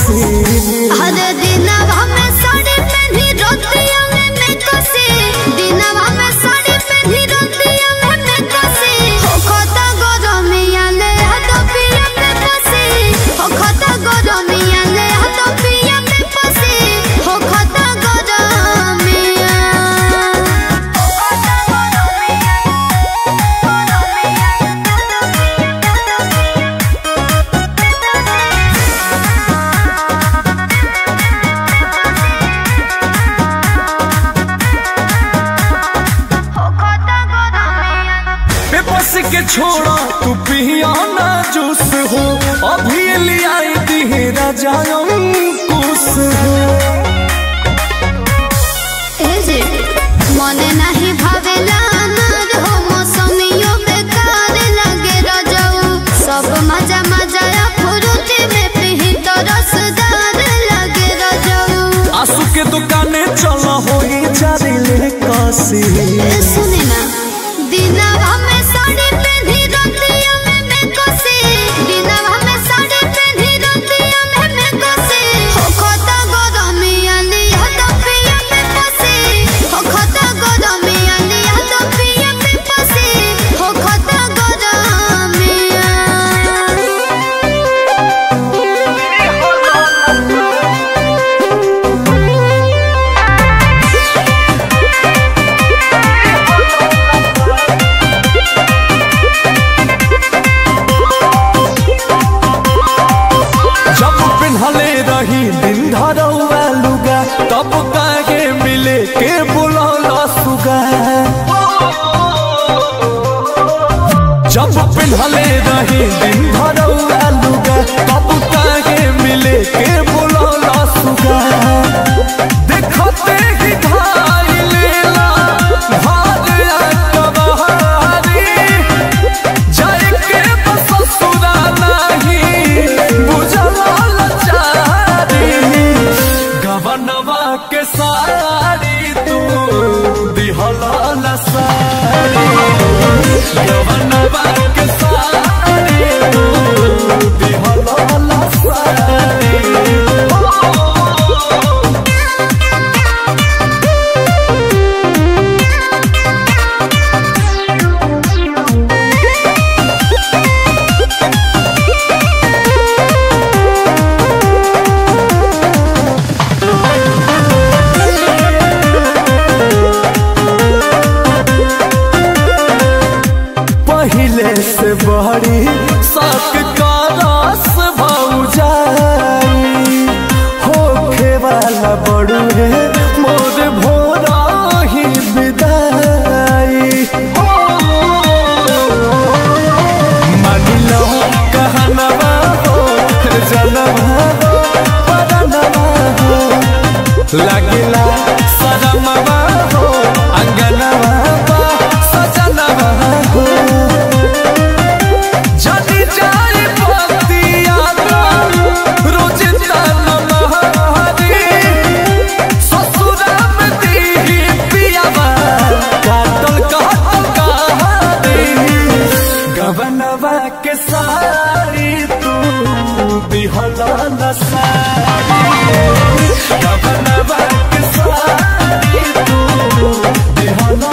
हसीन हर दिनवा में साड़ी पहनी रोतिया में मैं कसे दिनवा में साड़ी पहनी रोतिया में मैं कसे हो खता गरमिया ले हाथ पिया में फसे हो खता गरमिया ले हाथ पिया में फसे हो खता गरमिया हो खता हो खता गरमिया बेबस के छोड़ा तू पिया ना जूस हो अभी लिया दी राजा अंकुश हो एजे मने नाही भावेला अनार हो मौसमियो बेकार लगे रजऊ सब मजा मजा या फुरुती में पिही तो रसदार लगे रजऊ आंसू के दुकाने चला हो जारी ले काशी ए सुने ना दिनवा में साड़ी पहनी रतिया में मैं कसे दिनवा में साड़ी पहनी रतिया में मैं कसे हो खता गरमिया लिया तो पिया में फसे हो खता गरमिया लिया तो पिया में फसे हो खता जब पिन्हले रही दिन धरौआ लुगा तब काहे मिले के बुलौला सुगा जब पिन्हले रही दिन धरौआ लुगा तब काहे मिले के बुलौला सुगा देखते ही धाई लेला भारिया कबहारी जाए के बस ससुरा नहीं बुझला लचारी गवनवा के सारी तू दिहला लसारी गवनवा के सारी तू दिहला लसारी पहले से बड़ी सक का रस भौजाई होखे वाला बड़ू है मोर भोरा ही विदाई मान लो कहनवा हो जनवा हो परनवा हो लगिला सरमवा हो अंगनवा बा सजनवा हो जदी जाए पतिया रोज तन महरी ससुरा में दी पियावा काटल कहतल कहारी गवनवा के सारी तू दिहला नसारी गवनवा के सारी तू दिहला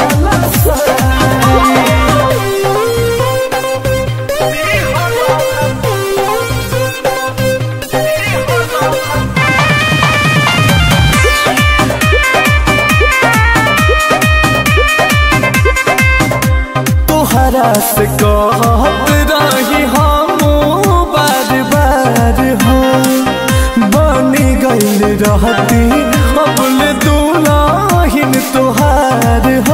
तोहरा से कहत रही हम बार बार हो बनी गईल रहती अबल दुलाहिन तोहार हो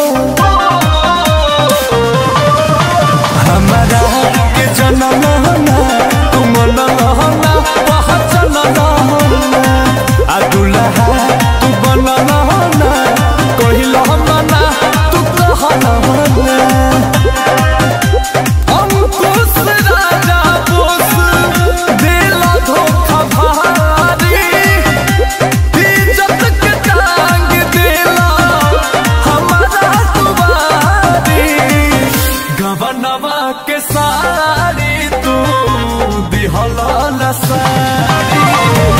हमारा के जनम ना तुम नहना पहचन नहना आ दुल्हा तू बन नहना कहिल मना तू कह नहना अंकुश राजा बोस देला धोखा भारी इज्जत के टांग देला हमारा दुबारी गवनवा के सारी तू दिहला नसारी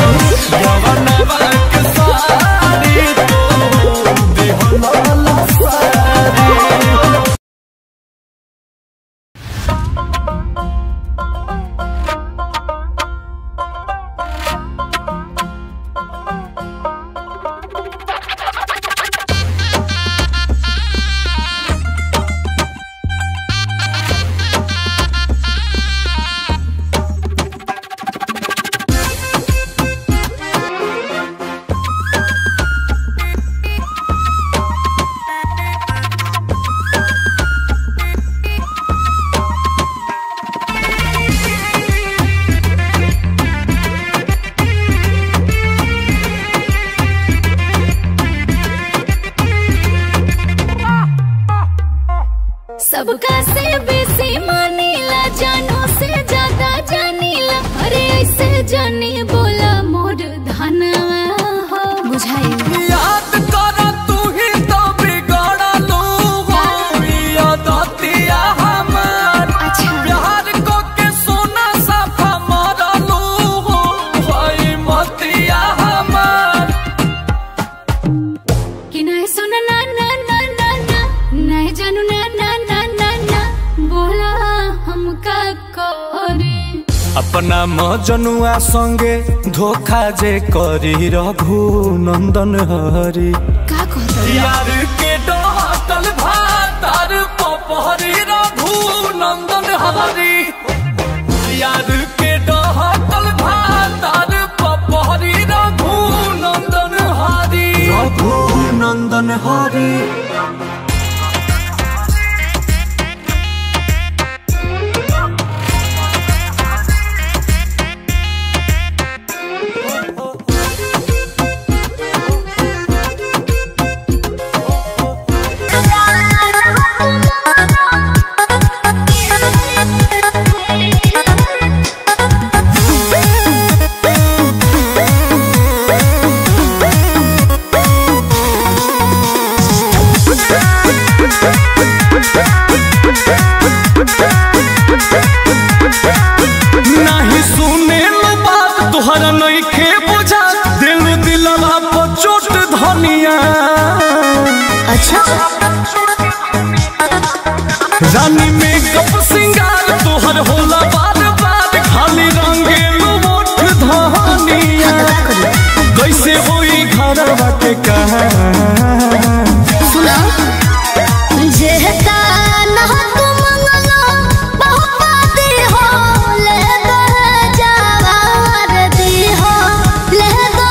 का करे अपना मजनुआ संगे धोखा जे करी रघु नंदन हरी का कहता यार के डहकल भातार पपहरी रघु नंदन हरी यार के डहकल भातार पपहरी रघु नंदन हरी रघु नंदन हरी नहीं सुने लो बात तुहरा नहीं खे बुझा दिल दिलवा पर चोट धनिया अच्छा रानी में कप सिंगार तुहर होला बार बार खाली रंगेलो मोठ धनिया कैसे होई घरवा के कहा सुना जेहता ना तू मंगलो बहुपा दी हो ले दो जवार दी हो ले दो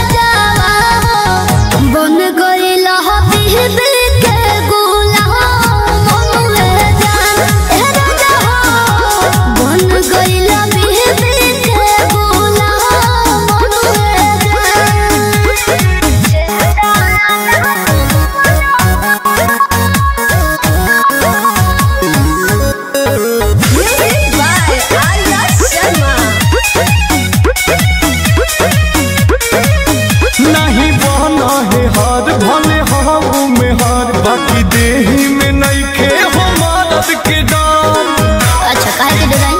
जवार बन गइल हो बीबी के गुलाम मनवे जान ए राजा हो बन गइल बीबी के गुलाम मनवे नहीं बना है हार भले हाउ में हार बाकी देही में नहीं खे हो मदद के डाल अच्छा काहे के डिजाइन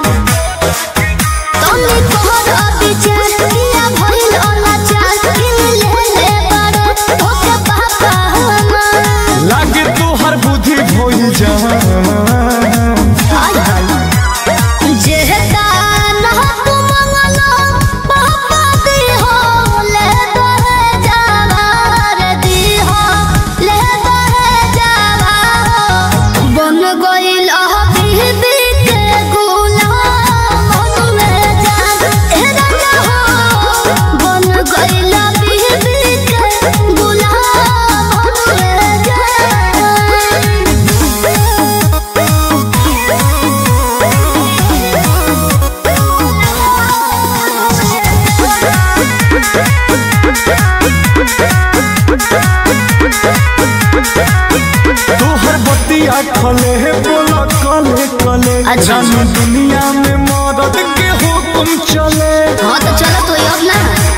तोनी तोहर विचार किया भइल अनाचार किन ले ले बारे ओके पापा हमार लागे तोहर बुद्धि भोई जा हाय हाय जेहता ना तू मंगलो पापा दी हो ले दो जवार दी हो ले दो जवार बन गइल बीबी के गुलाम मनवे जान ए राजा हो बन गइल बीबी के गुलाम मनवे जान तोहर बतिया खले है बोला कले कले अच्छा। रानी दुनिया में मदद के हुक्म चले हाँ तो चलो तो अब ना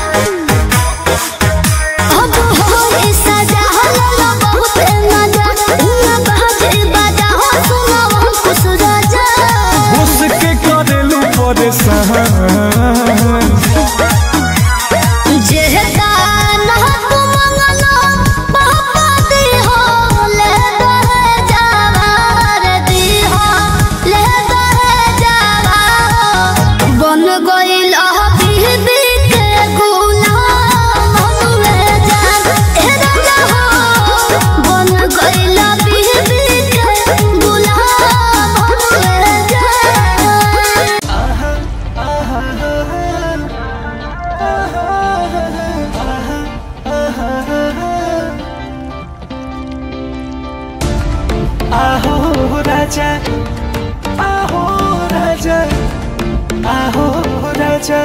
अब हो इस सजा हल्ला बहुत मजा उना बाजे बाजा हो सुना वो कुछ राजा उसके करेलू परेशान जेहता ना तू मंगलो पापा दी हो ले दो जवार दी हो ले दो जवार बन गइल बीबी के गुलाम मनवे जान ए राजा हो बन गइल बीबी के गुलाम मनवे जान आहो राजा आहो राजा आहो राजा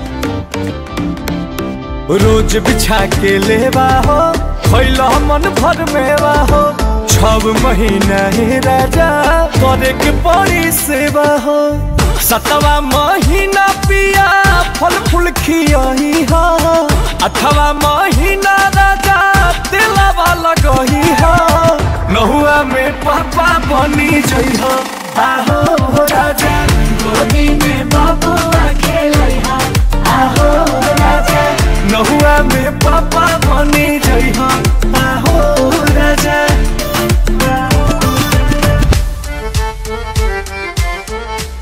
रोज बिछा के लेवा हो खैला मन भर मेवा हो छब महीना ही राजा करे के पड़ी सेवा हो सतवा महीना पिया फल फूल खियही हो अठवा महीना राजा दिलवा लगही हो नहुआ में पापा बनी जइह आहो राजा गोदी में बबुआ खेलइह आहो राजा नहुआ में पापा बनी जइह आहो राजा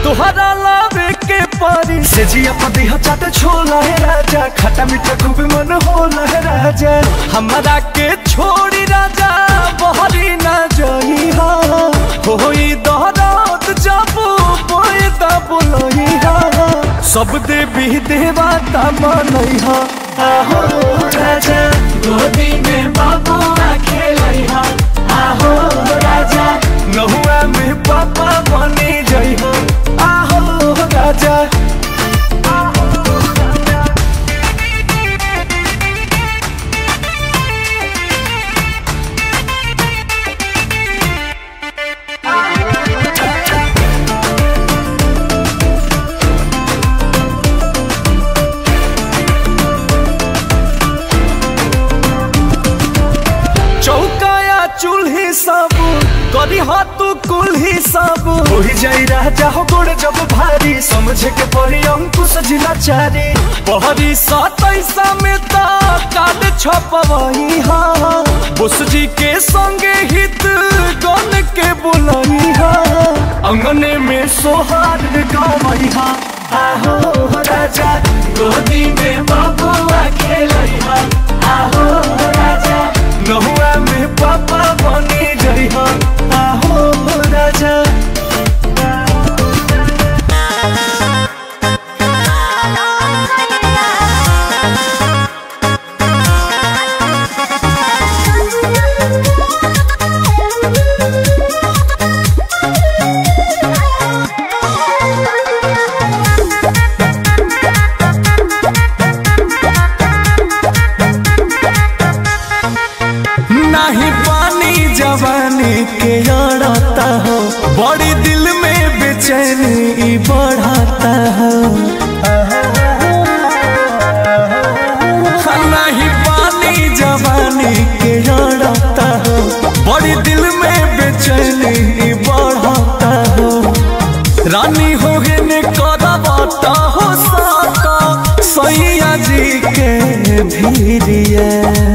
तुहरा लावे के पारी से जिया पति हो चाट छोला है राजा खट्टा मीठा खूब मन होला है राजा हमारा के छोड़ी राजा बहरी ना जाई हा होई दहरात जाबू बोए दा बोलई हा सब देवी देवता मनई हा आहो राजा गोदी में बाबू खेलई हा आहो राजा नहुआ में पापा बनी जई हो आहो राजा चौकाया चूल्ही सब करी हाथ कुल्ही सब उही जाई राजा हो गोड़ जब भारी समझे के पड़ी अंकुश जिला चारी पहरी सतैसा में ता काट छपवही हा बुस जी के संगे हित गन के बुलई हा अंगने में सोहार गवई हा आहो राजा गोदी में बबुआ खेलई हा आहो राजा नहुआ में पापा बनी जई हा आहो राजा नहीं पानी जवानी के अड़ता हो बड़ी दिल में बेचैनी ई बढ़ाता हो नहीं पानी जवानी के अड़ता हो बड़ी दिल में बेचैनी ई बढ़ाता हो रानी हो गए ने करवाता हो साता सैया जी के भीरिया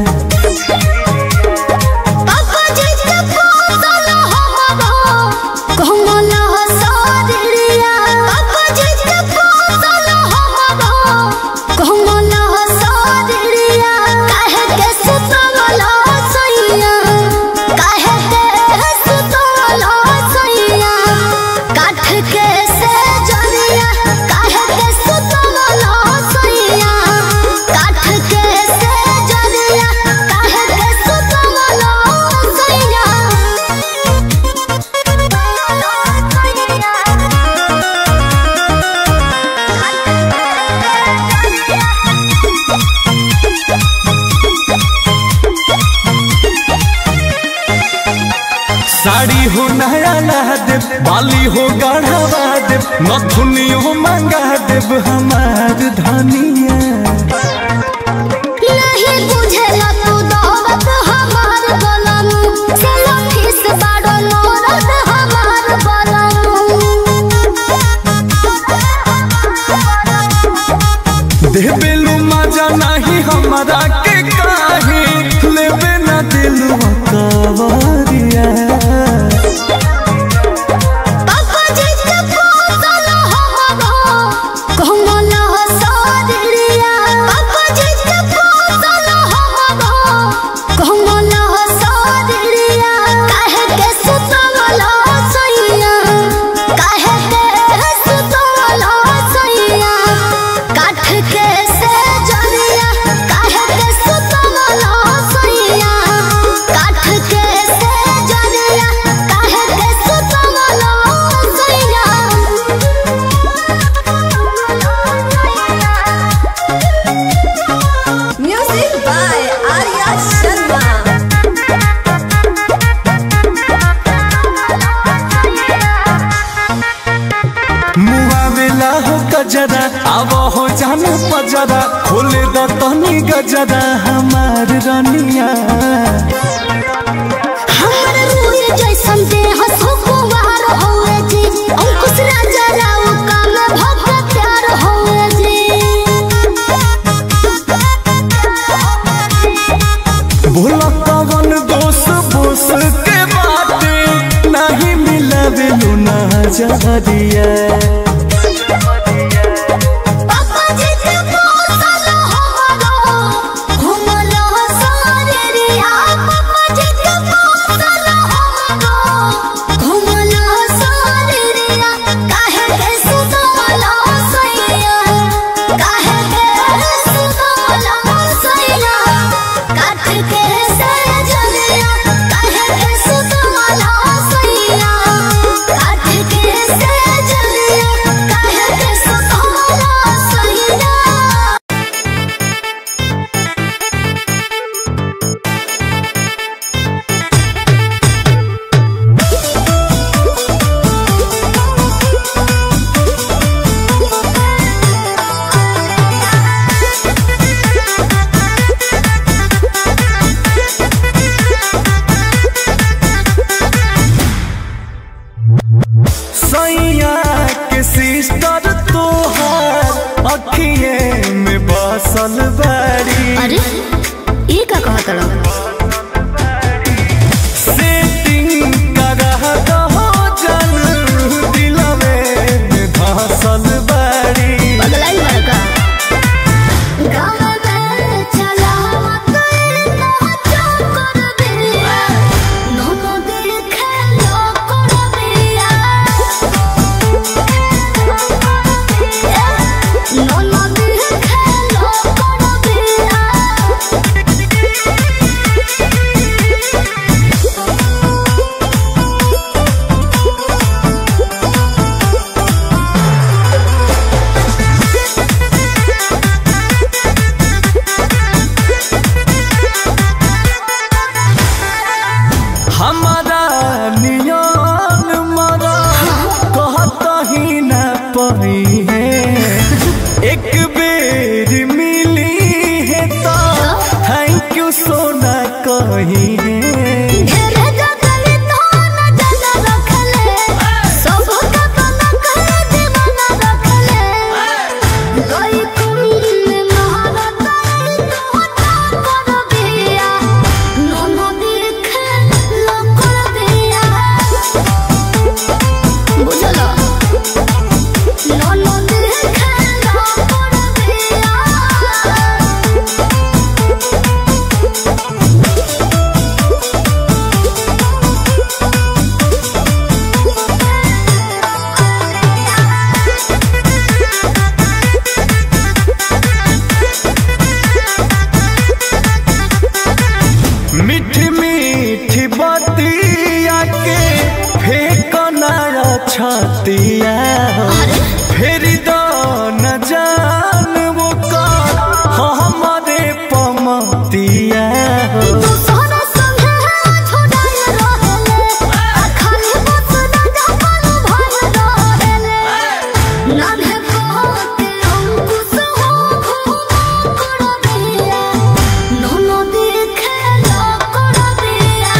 पापा जी के पोसल हमरो कोमल हसरिया पापा जी के पोसल हमरो कोमल हसरिया काहे के सुतल सैया काहे के सुतल सैया काठ के से जलिया काहे के सुतल सैया काठ के से जलिया काहे के सुतल साड़ी हो नया ला देव बाली हो गढ़वा देव नथुनियो मंगा देव हमार धनिया नहीं बुझेला तू दौलत हमार गलनु से लठीस बाड़ो नौरत हमार देबेलू मजा नहीं हमारा के काहे लेबे ना दिलवा कवरिया पापा जी के पोसल हमरो कोमल हसरिया पापा जी के पोसल हमरो कोमल हसरिया काहे के सुतल सैया काहे के सुतल सैया काठ के से जलिया काहे के सुतल सैया काठ के से जलिया काहे के सुतल सैया म्यूजिक बाय आर्या शर्मा मुआ बेला हो गजरा अब हो जान पजरा खोले द तनी गजरा हमार रनिया हमर रूई जैसन देह सुकुवार होए जी अंकुश राजा राव काम भक्त प्यार होए जी भोला कवन दोष बोस के बाटे नहीं मिलवे लुना जहरिया सिस्टर तोहार अखिए में बसल बाड़ी अरे ये का कहत रहो सेटिंग करह दहो जन दिलवे में धसल बाड़ी बदलाई बड़का गाँव में चला मत नाचो कर बिया नोनो देखे लो कर बिया नोनो देखे लो कर बिया हमारा नियन मरा कहत ही न पही है एक बेर मिली है तो थैंक यू सोना कही है ढेरे जगली तो न जला रखले सब का बना करे दीवाना रखले गई कुंड में महारत तो कर दिया नोनो देखे लो कर दिया बुझलो नोनो देखे लो कर दिया मीठी मीठी बतिया के फेंक नारा छतिया हो फिर दो न जान वो का हमारे पमतिया हो सोना संगे छोड़ाई रहेले आ खाली बस न जपन भर रहेले नाने कहते अंकुश हो घूमो कर दिया नोनो देखे लो कर दिया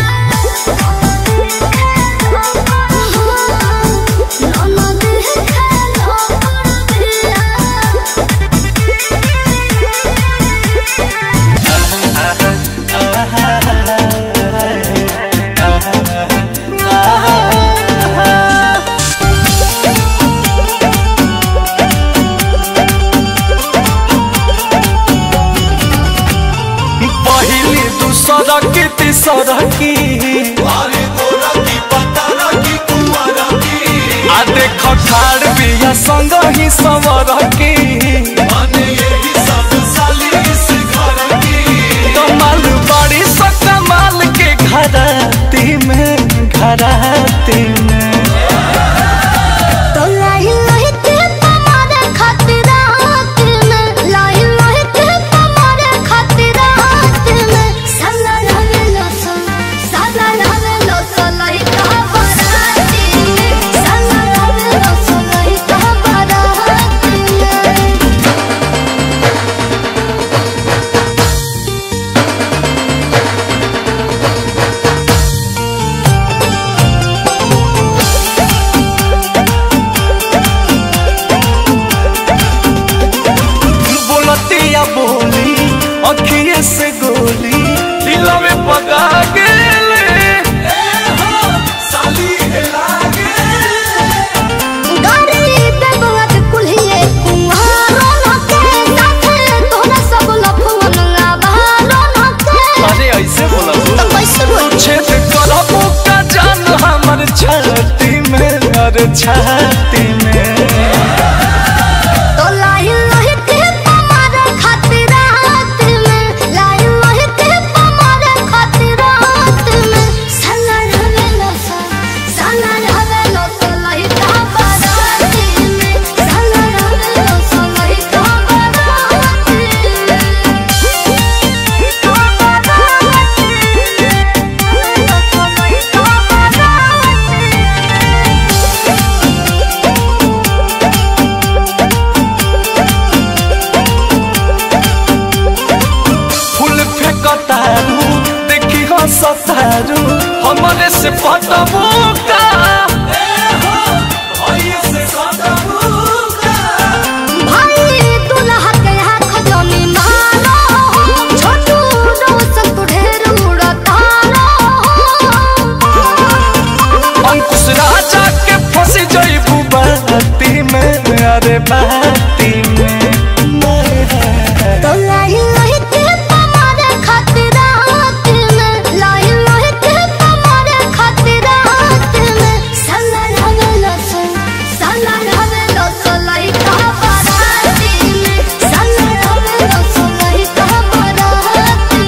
नोनो देखे लो कर दिया पहली दूसरा की तीसरा की आ देख खाड़ बिया संग ही सवर की कमाल बड़ी सा कमाल के घराती में घराती में तो लाही लाही के तुम्हारे खातिर रात में लाही लाही के तुम्हारे खातिर रात में साला लावे लोसो साला लावे लोसो लाही का बराती साला लावे लोसो लाही का बराती बोलतिया बोली अखिए से गोली दिल में पका गेले गाड़ी पे बुआत कुल्हिए कुंहारो नके साथे तोरा सब लफवन लावारो नके अरे ऐसे बोला तो कैसे बोल छेद करबो का जान हमर छाती में अरे छाती में तो लाही लाही के तुम्हारे खातिर रात में लाही लाही के तुम्हारे खातिर रात में साला रहे लोसा साला रहे लोसा लाही का बराती में साला रहे लोसा लाही का बराती में करे बाती में तो लाई लाई के तुम्हारे खातिर रात में लाई लाई के तुम्हारे खातिर रात में सला रवे लसो सला रवे लसो लाई का बाराती में सला रवे लसो लाई का बाराती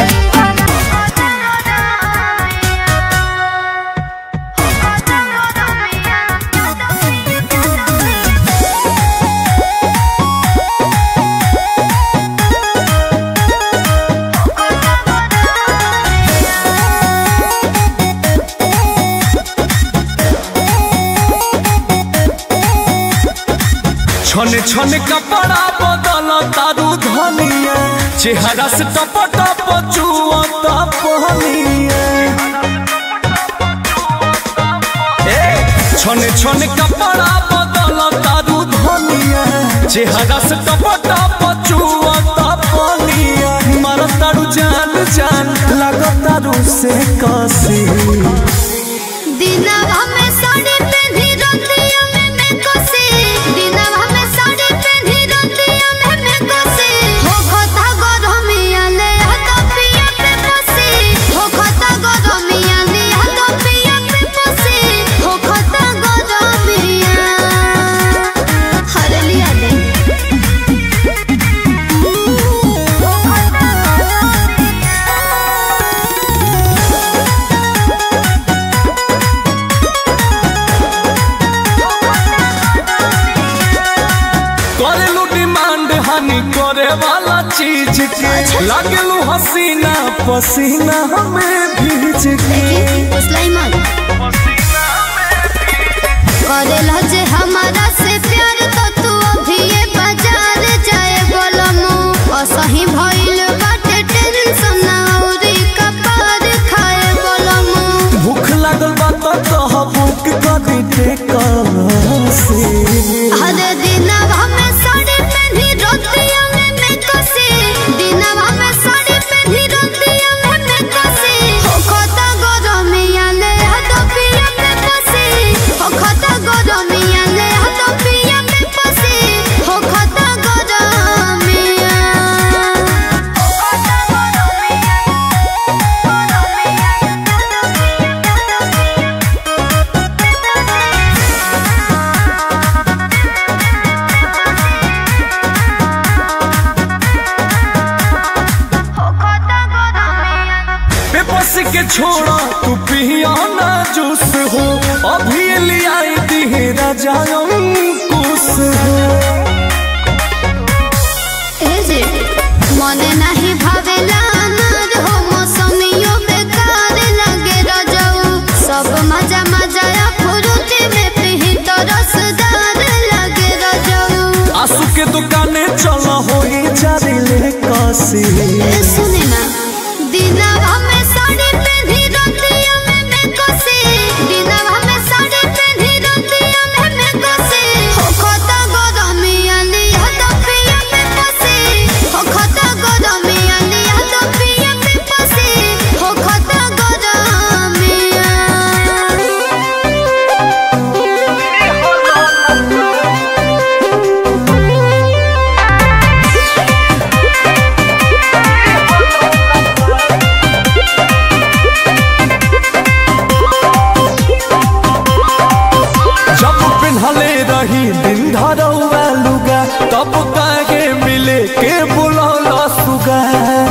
में छने छने कपड़ा बदल तारू धनिया चेहरा से टप टप चुआ पहनिया ए, छने छने कपड़ा बदल तारू धनिया चेहरा से टप टप चुआ पहनिया मार तारू जान जान लग तारू से कसी दिनवा में साड़ी पहनी रतिया में मैं कोसे दिनवा में साड़ी पहनी रतिया में मैं कोसे हो खता गरमिया ले हाथ पिया पे पोसे हो खता गरमिया ले हाथ पिया पे पोसे हो खता गरमिया हर लिया दे हो खता करेलू डिमांड हानि करे वाला चीज के लागेलू हसीना पसीना हमें भीज के सुलाइमान करेला जे हमारा से प्यार तो तू अभी ये बाजार जाए बोलमु असही भइल बाटे टेंशन औरी कपार खाए बोलमु भूख लागल बा तो कह भूख करी टेकसी हर दिनवा में साड़ी पहनी रतिया में मैं कसे दिनवा में साड़ी पहनी रतिया में मैं कसे हो खता गरमिया ले हाथ पिया में पसे हो खता गरमिया ले हाथ पिया में पसे हो खता गरमिया हो खता बेबस के छोड़ा तू पिया ना जूस हो अभी लिया दी राजा कुछ हो एजे मने नाही भावेला अनार हो मौसमियो बेकार लगे रजऊ सब मजा मजा या फुरुती में पिही तो रसदार लगे रजऊ आंसू के दुकाने चला हो जारी ले कसी ए सुने ना दिनवा में साड़ी पहनी रतिया में मैं कोसे दिनवा में साड़ी पहनी रतिया में मैं कोसे हो खता गरमिया ले हाथ पिया में पसे हो खता गरमिया ले हाथ पिया में पसे हो खता जब पिन्हले रही दिन धरौआ लुगा तब काहे मिले के बुलौला सुगा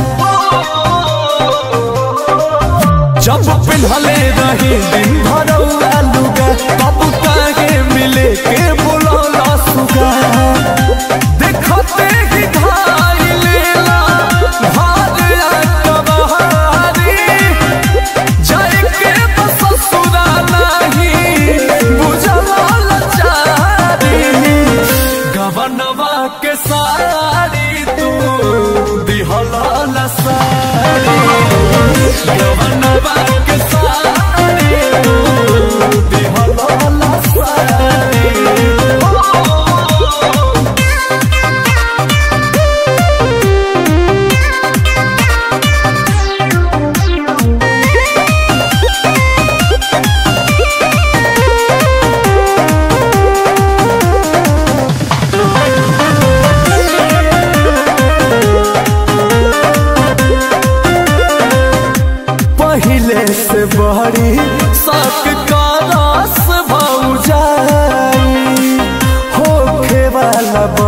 जब पिन्हले रही दिन धरौआ लुगा तब काहे मिले के बुलौला सुगा देखते ही धाई लेला भारिया कबहारी जाए के बस ससुरा नहीं बुझला लचारी गवनवा के साड़ी तू दिहला लसारी गवनवा के साड़ी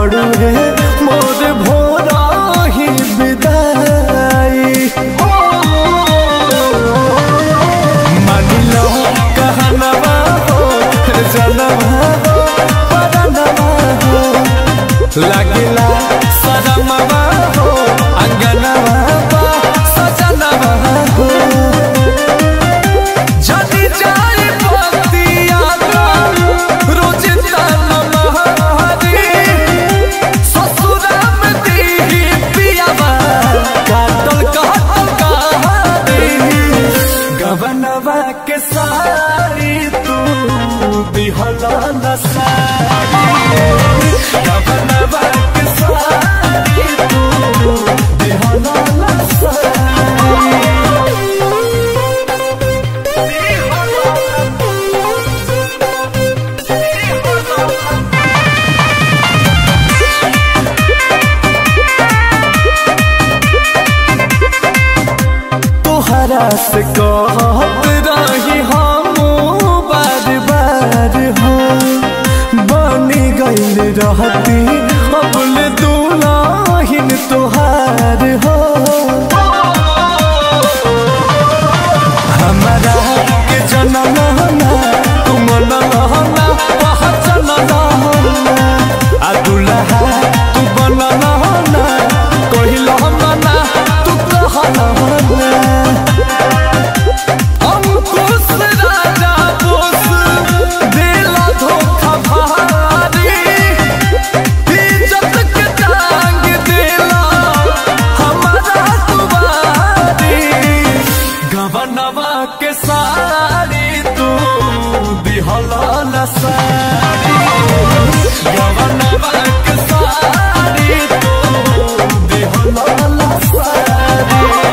बड़ू रे मोर भोरा ही विदाई मानिलो कहनवा हो जनवा हो परनवा हो लगिला सदमवा हो अंगनवा बा सजनवा हो जदी जाई बतिया रोज तनमहरी ससुरा में दीही पियावा काटल कहतल कहानी गवनवा के सारी तू बिहला न सारी गवनवा के सारी तू बिहला न सारी तोहरा से कहत रही हम बार बार हो बनी गईल रहती अबल दुलाहिन तोहार हो हमारा के जनम ना तुम नहना पहचन नहना आ दुल्हा तू बन नहना कहिल ना तू कहना अंकुश राजा बोस दिला धोखा भारी इज्जत के टांग दिला हमारा तुम्हारी गवनवा के सारी तू दिहला न सारी गवनवा के सारी तू दिहला न सारी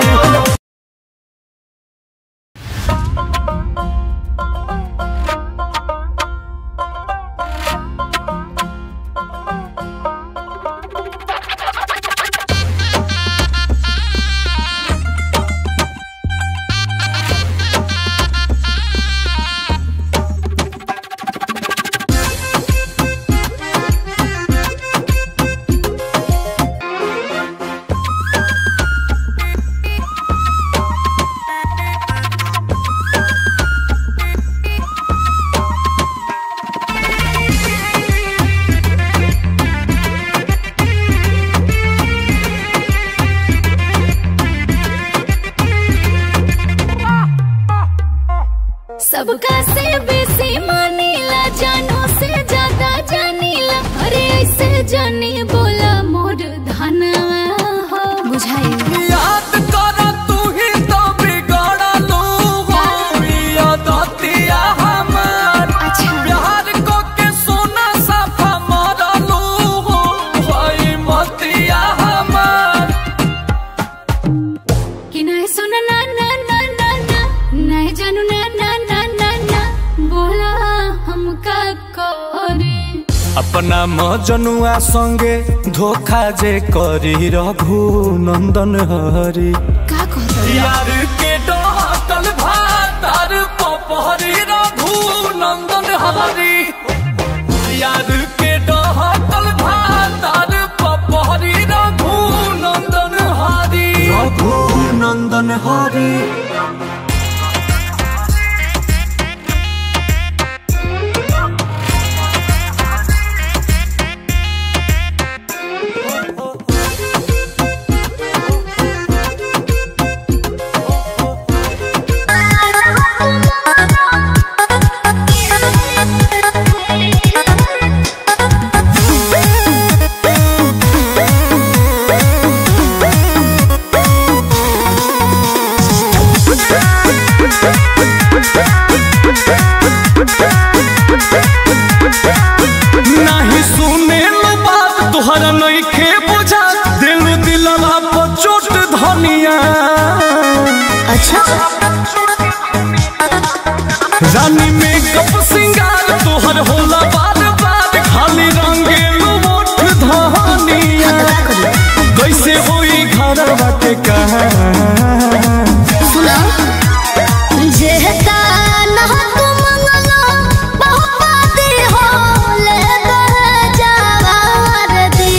सबका से बेसी मानीला जानो से ज्यादा जानीला अरे ऐसे जानी बोला मोर धनवा हो बुझाई याद कर तू ही तो बिगड़लू हो यादतिया हमार अच्छा प्यार को के सोना साफा मरलू हो भाई मतिया हमार कि नहीं सुन ना ना ना ना ना नहीं जानू ना ना ना ना ना बोला हमका करे अपना मजनुआ संगे धोखा जे करी रघु नंदन हरी का कहता यार के डॉटल भातार पपहरी रघु नंदन हरी यार के डॉटल भातार पपहरी रघु नंदन हरी रघु नंदन हरी नहीं सुने लो बात तुहरा नहीं खे बुझा दिल दिलवा पर चोट धनिया अच्छा रानी में कप सिंगार तोहर होला बार बार खाली रंगेलू मोठ धनिया कैसे होई घर बाटे कहा सुना जेहता न तू मंगलो बहुत बाती हो ले दे जवार दी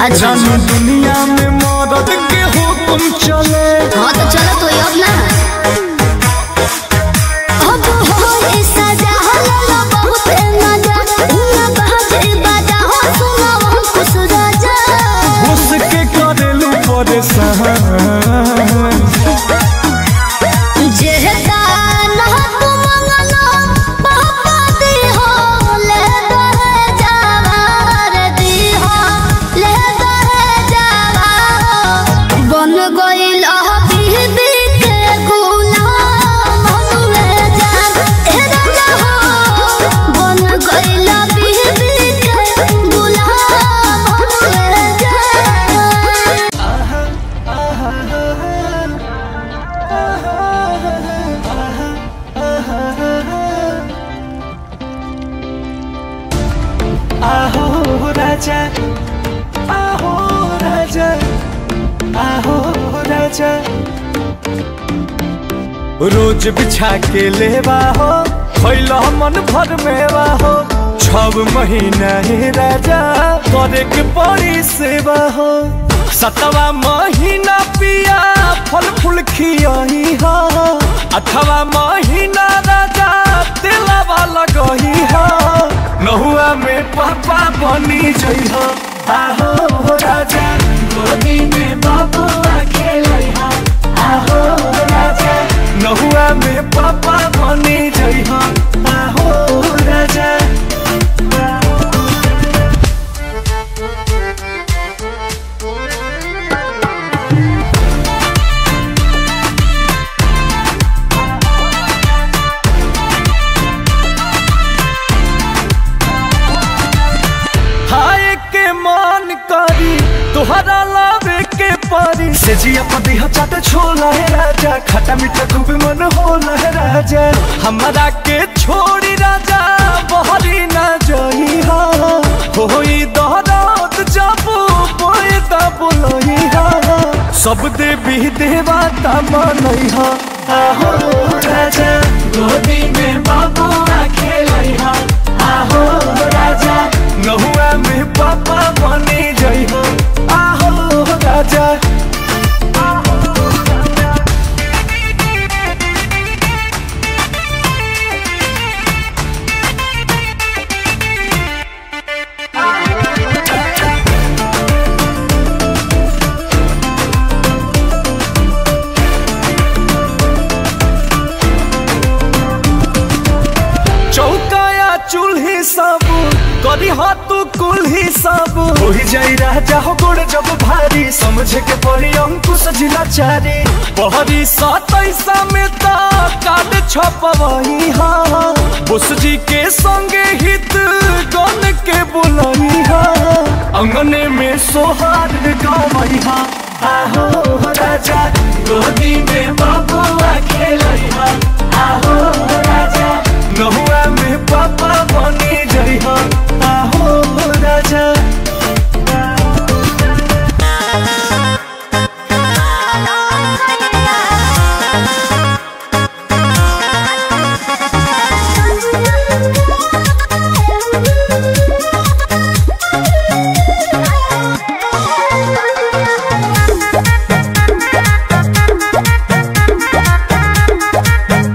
अच्छा जानू दुनिया में मदद के हुक्म चले हाँ तो चलो तो अब ना अब हो सजा हल्ला बहुत मजा उना बहजे बाजा हो सुना हम खुश राजा उसके करेलू परेशान जेहता ना तू मंगलो पापा दी हो ले दहे जावार दी हो ले दहे जावार बन गइल बीबी के गुलाम हमरे जान ए राजा हो बन गइल बीबी के गुलाम हमरे जान आहो राजा आहो राजा आहो राजा रोज बिछा के लेवा हो खैला मन भर मेवा हो छब महीना ही राजा करे के पड़ी सेवा हो सतवा महीना पिया फल फूल खियही हो अठवा महीना राजा दिलवा लगही हो नहुआ में पापा बनी जइह आहो राजा गोदी में बाबू खेलइह आहो राजा नहुआ में पापा बनी जइह आहो राजा हाय के मान करी तोहरा लावे के परी से जिया पति चाट छोला है राजा खटा मीठा खूब मन होला है राजा हमारा के छोड़ी राजा बहरी ना जई हा होई दहरात जाबू बोए ता बोलई हा सब देवी देवता मनई हा आहो राजा गोदी में बाबू खेलई हा आहो राजा नहुआ में पापा बने जई हो आहो राजा चौकाया चूल्ही सब करी हाथ कुल्ही सब होई जाई राजा हो गोड़ जब भारी समझे के पड़ी अंकुश जिला चारी पहरी सतैसा में ता काट छपवही हा बुस जी के संगे हित गन के बुलई हा अंगने में सोहार गवई हा आहो राजा गोदी में बबुआ खेलई हा आहो राजा नहुआ में पापा बनी जई हो आहो राजा Thank you.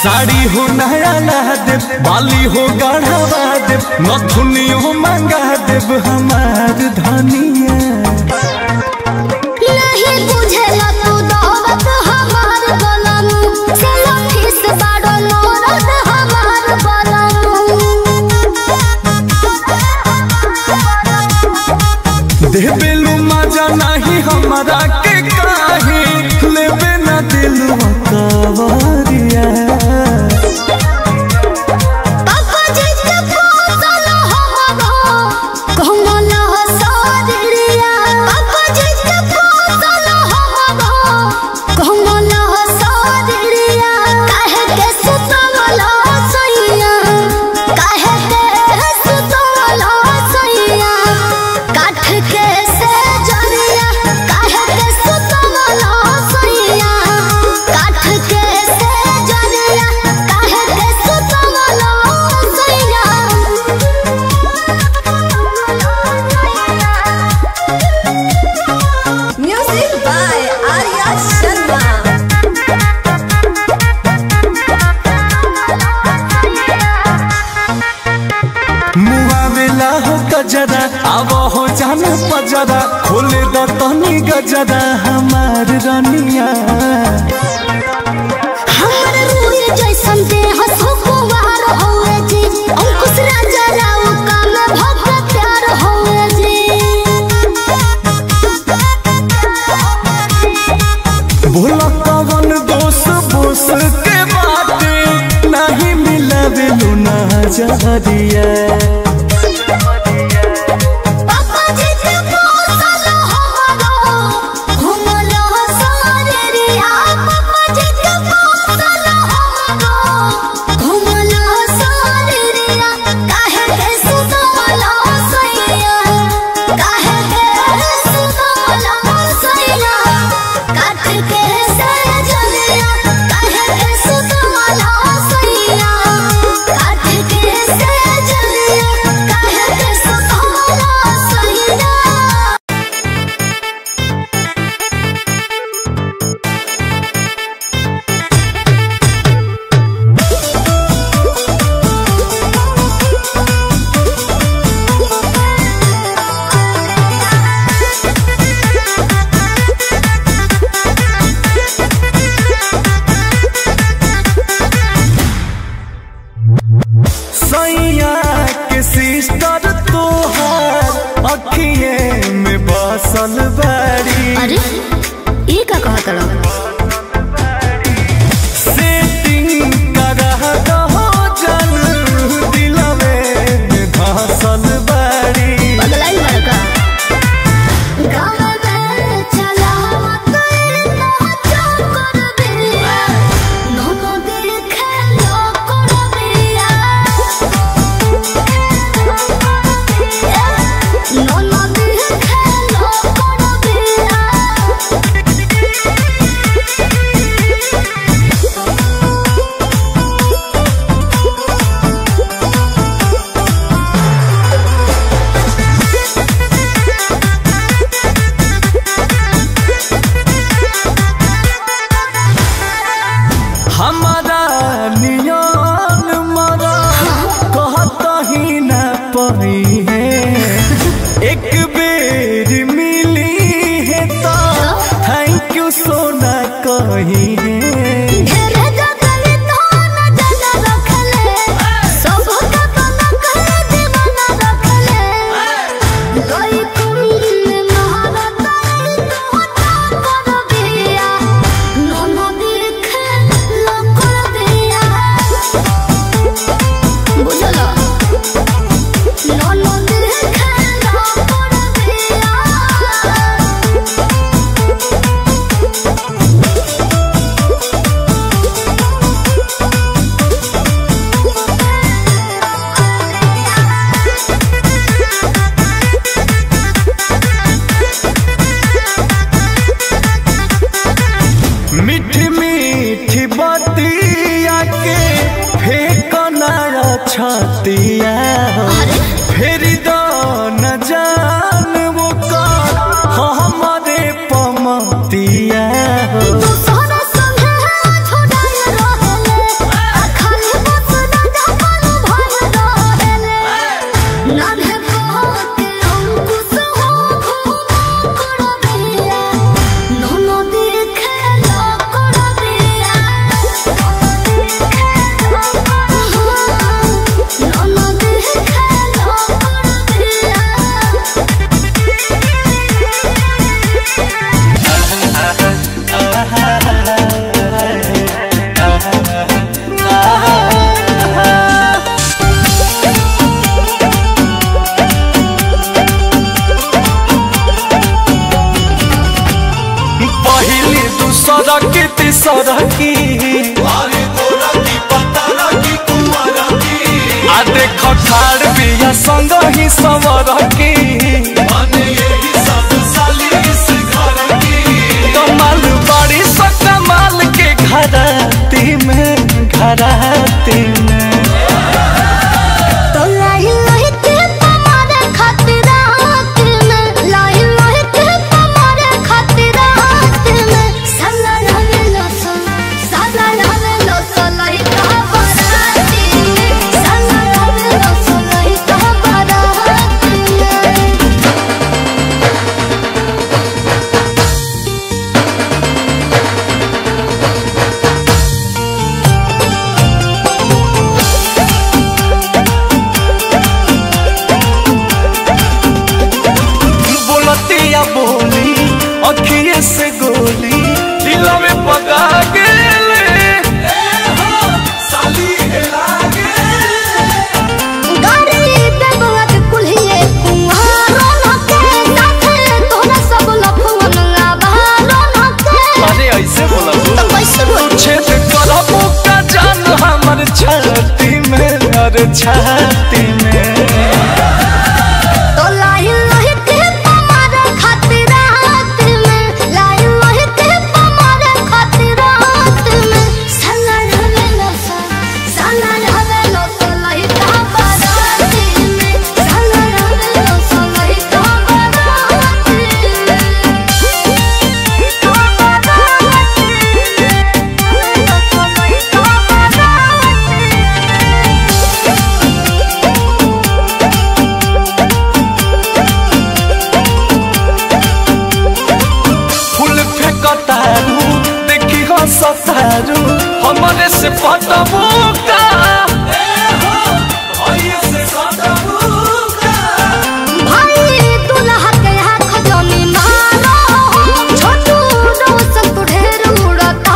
साड़ी हो नया ला देव बाली हो गढ़वा देव नथुनी हो मंगा देव हमार धनिया नहीं बुझेला तू दौलत हमार गलनु चलो ठिस बाड़ो नौरत हमार देबेलू मजा नहीं हमारा के काहे लेबे ना दिलवा कवरिया पापा जी के पोसल हमारो कमल सारिया पापा जी के पोसल हमारो कमल सारिया काहे के सुतवल सैया काहे के सुतवल सैया काठ के से जलिया काहे के सुतवल सैया काठ के से जलिया काहे के सुतवल सैया Music by Arya Sharma. मुआवेला हो गजरा अब हो जान पजरा खोले द तनी गजरा हमार रनिया हमर रूह जैसन देह सुकुवार होए जी अंकुश राजा राव काम भक्त प्यार होए जी भोला कवन दोष बोस के बाटे नहीं मिलवे लुना जहरिया पापा जी के पोसल हमारो घुमल सारिया पापा जी के पोसल हमारो घुमल सारिया काहे के सुतवल सैया काहे के सुतवल सैया काठ के से जलिया काहे के सुतवल सैया काठ के से जलिया काहे के सुतवल सैया सैया के सिस्टर तोहार अखिए में बसल बाड़ी अरे ये का कहत रहो सेटिंग करा दहो जन दिलवे में धसल बाड़ी बगलाई बड़का गाँव में चला नाचा कर बिया नोनो देखे लो कर बिया नोनो देखे लो कर बिया हमारा नियन मरा कहत ही न पही है एक बेर मिली है तो थैंक यू सोना कही है ढेरे जगले तो न जग रखले सब का बना कर दीवाना रखले गई कुंड महारत तो कर दिया नोनो देखे लो कर दिया बुझलो नोनो देखे लो कर दिया सरकी आ देख ठाड़ बिया संग ही सवरकी कमाल बड़ी स कमाल के घराती में घराती में तो लाई लाई के तुम्हारे खातिर रात में लाई लाई के तुम्हारे खातिर रात में साला लावे लोसो साला लावे लोसो लाई का बाराती में साला लावे लोसो लाई का बाराती में बोलतिया बोली अखिए से गोली दिला में पका गेले गाड़ी पे बुआ कुल्हिए कुंहारो नके साथे तोरा सब लफुन लाबारो नके अरे ऐसे बोला तो कैसे बोल छेद करबो का जान हमर छाती में अरे छाती में तो लाई लाई के तुम्हारे खातिर रात में लाई लाई के तुम्हारे खातिर रात में साला रहे लोसा साला रहे लोसा लाई का बाराती में साला रहे लोसा लाई का बाराती फूल फेंकतारू देखी हंसतारू हमरे से पटबो का भाई दुल्हा के हाथ खजनी मारो छोटू रोशन तू ढेर उड़ता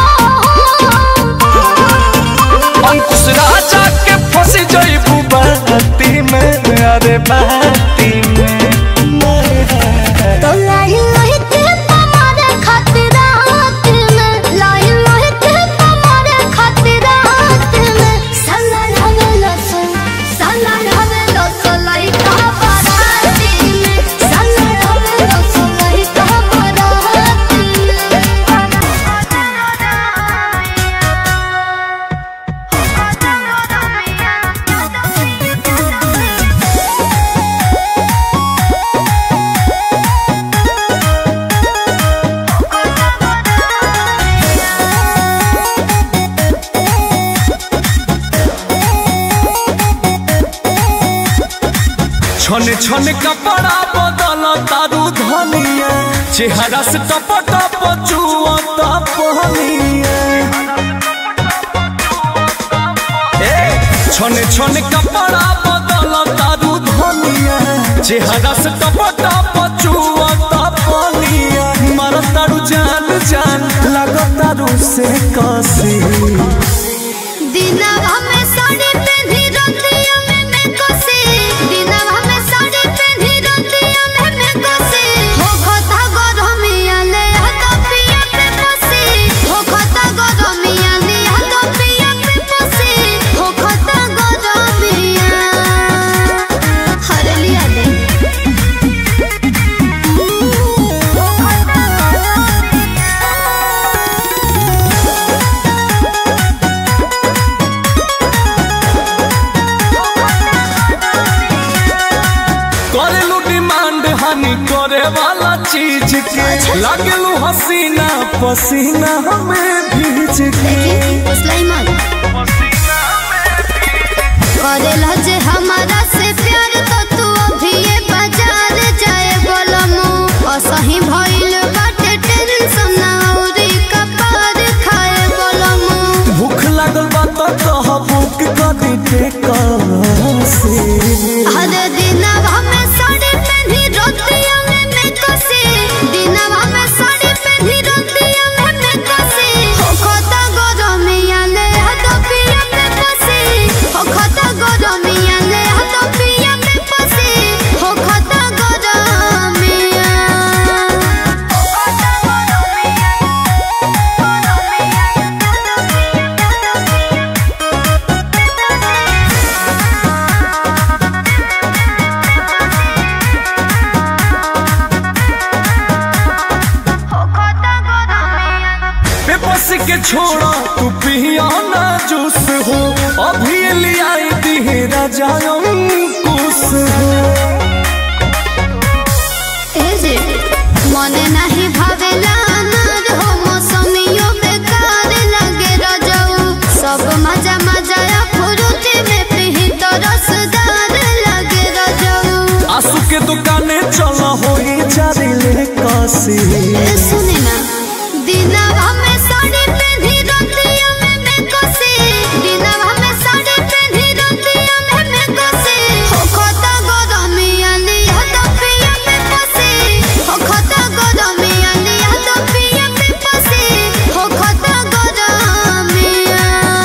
अंकुश राजा के फंस जइबू बाती में अरे बाती में तो लाई लाई के तुम्हारे खातिर रात में लाई लाई के तुम्हारे खातिर रात में साला रहे लसन साला रहे लसन लाई का बाराती में साला रहे लसन लाई का बाराती में छन छन कपड़ा बदल तारू धनिया चेहरा से टप टप चुअता पहनिया ए, छन छन कपड़ा बदल तारू धनिया चेहरा से टप टप चुअता पहनिया मर तारू जान जान लग तारू से कसी दिनवा में साड़ी पहनी रतिया में मैं कोसे दिनवा में साड़ी पहनी रतिया में मैं कोसे हो खता गरमिया ले हाथ पिया पे पोसे हो खता गरमिया ले हाथ पिया पे पोसे हो खता गरमिया हर लिया दे हो खता करेलू डिमांड हानि करे वाला चीज के लागलू हसीना पसीना हमें भीज के सुलाइमान करेला जे हमारा से प्यार तो तू अभी ये बाजार जाए बोलमु असही भइल बाटे टेंशन ना औरी कपार खाए बोलमु भूख लागल बा तो कह बुक कदी टेका से हर दिनवा में साड़ी पहनी रोतिया में मैं कसे दिनवा में साड़ी पहनी रोतिया में मैं कसे हो खता गरमिया ले हाथ पिया पे कसे हो खता गरमिया ले हाथ के छोड़ा तू पिया ना जूस हो अभी लिया दी राजा कुस हो ए जे मने नाही भावेला अनार हो मौसमियो बेकार लगे रजऊ सब मजा मजा फुरुटी में पिही तो रसदार लगे रजऊ आंसू के दुकाने चला हो जारी ले कासी ए सुने ना दिनवा में साड़ी पहनी रतिया में मैं कोसे दिनवा में साड़ी पहनी रतिया में मैं कोसे हो खता गरमिया लिया तो पिया में पसे हो खता गरमिया लिया तो पिया में पसे हो खता गरमिया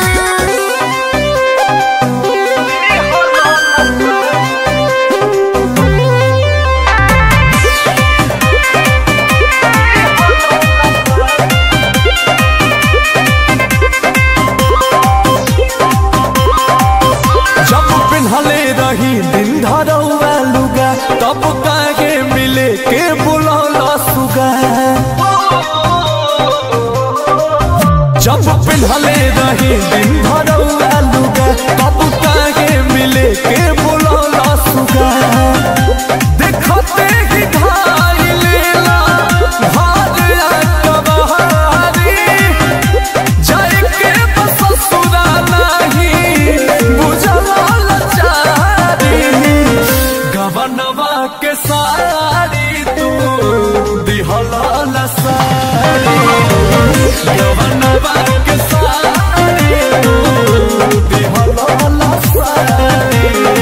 जब पिन्हले रही दिन धरौआ लुगा तब काहे मिले के बुलौला सुगा जब पिन्हले रही दिन धरौआ लुगा तब काहे मिले के बुलौला सुगा देखते ही धाई लेला भाग कबहारी जाए के बस ससुरा नहीं बुझला लचारी गवनवा के सारी तू दिहला लसारी गवनवा के सारी तू दिहला लसारी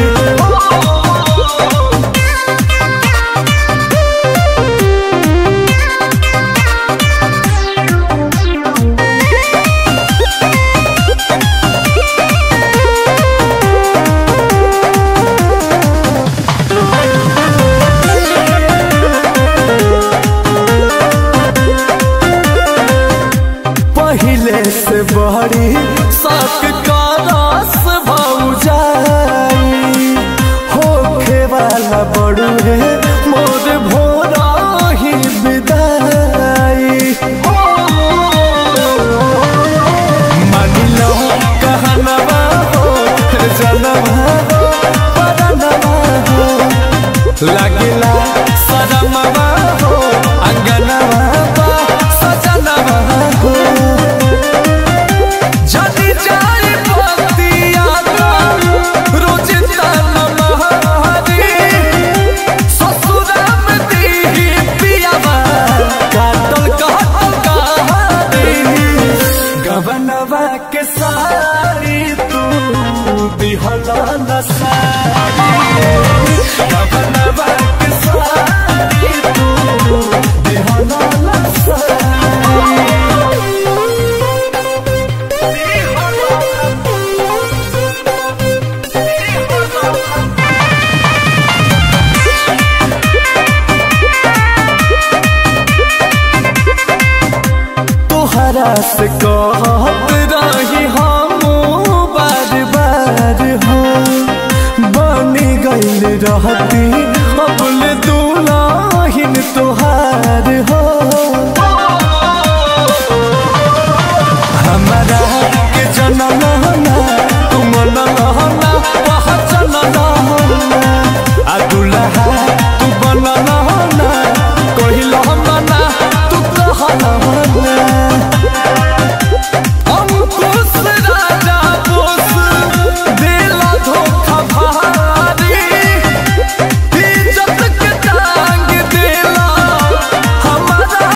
पहले से बड़ी सक का रस भौजाई होखे वाला बड़ू है मोर भोरा ही विदाई मान लो कहनवा हो जनवा हो परनवा हो लगला सदमवा हो अंगनवा बा सजनवा हो जदी जाए बतिया का रोज तन महरी ससुरा में दी पियावा काटल काटल कहानी गवनवा के सारी तू दिहला नसारी गवनवा के सारी तू दिहला तोहरा से कहत रही हम बार बार हो बनी गईल रहती